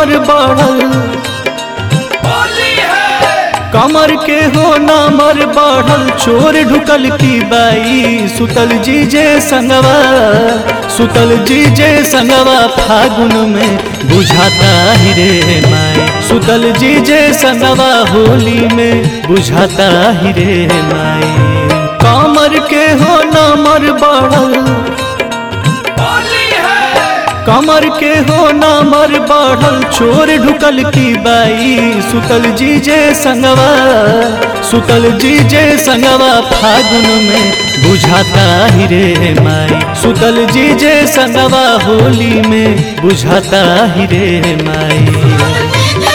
नामर बढ़ल होली है कमर के हो नामर बढ़ल चोर ढुकल की बाई सुतल जी जे संगवा सुतल जी जे संगवा फागुन में बुझाता ही रे माई सुतल जी जे संगवा होली में बुझाता ही रे माई कमर के हो नामर बढ़ल होली है कमर के हो नामर बढ़ल चोर ढुकल की बाई सुतल जी जे संगवा सुतल जी जे संगवा फागुन में बुझाता ही रे माई सुतल जी जे संगवा होली में बुझाता ही रे माई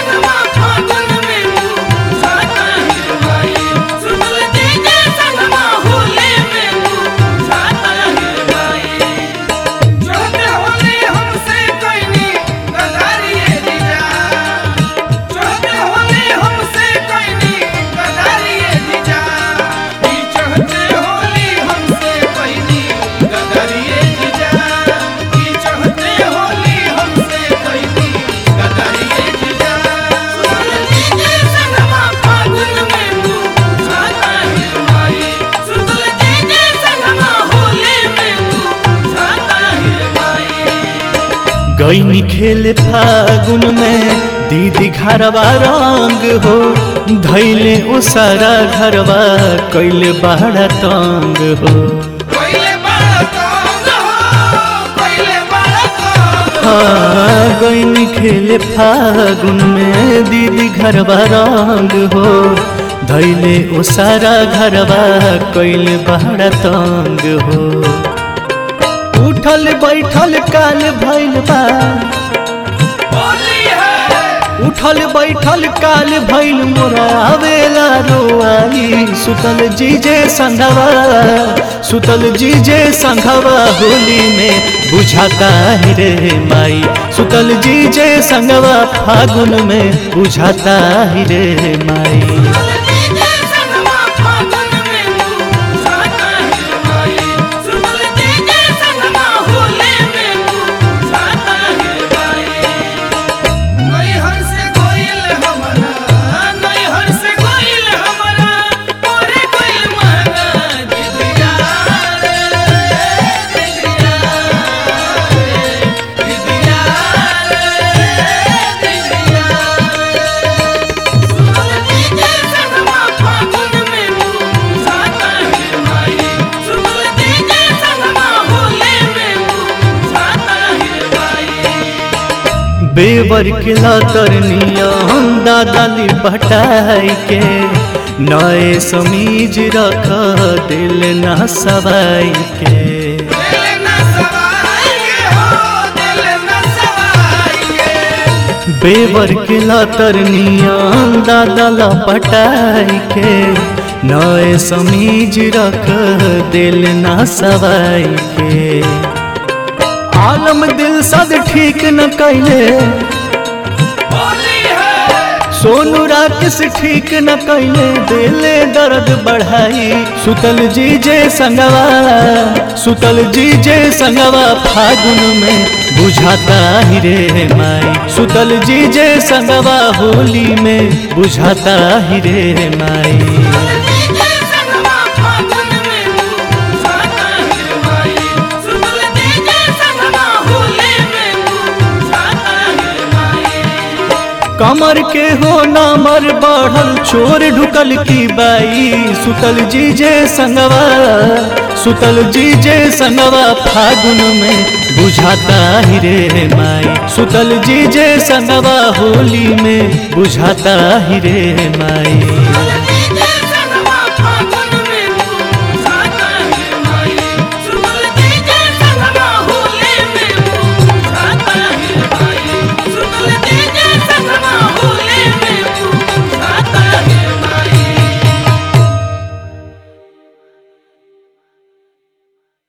गईनी खेले फागुन में दीदी घरवा रंग हो धैले ओ सारा घरवा कैले बड़ा तंग हो हाँ गईनी खेले फागुन में दीदी घरवा रंग हो धैले ओ सारा घरवा कैले बड़ा तंग हो उठल बैठल काल भैल बा उठल बैठल काल भैल मोरा आवेला रोआई सुतल जीजे संघवा सुतल जीजे संघवा होली में बुझाता ही रे माई सुतल जीजे संघवा फागुन में बुझाता ही रे माई बेवर के लतरनिया हम दादाली बटाई के नए समीज रख दिल ना सवाई के बेवर के लतरनिया दादा पटाई के नए समीज रख दिल ना सवाई के आलम दिल सद ठीक न कैले सोनू राकेश ठीक न कैले दिले दर्द बढ़ाई सुतल जी जे संगवा सुतल जी जे संगवा फागुन में बुझाता ही रे माई सुतल जी जे संगवा होली में बुझाता ही रे माई कमर के हो नामर बढ़ल चोर ढुकल की बाई सुतल जी जे संगवा सुतल जी जे संगवा फागुन में बुझाता ही रे माई सुतल जी जे संगवा होली में बुझाता ही रे माई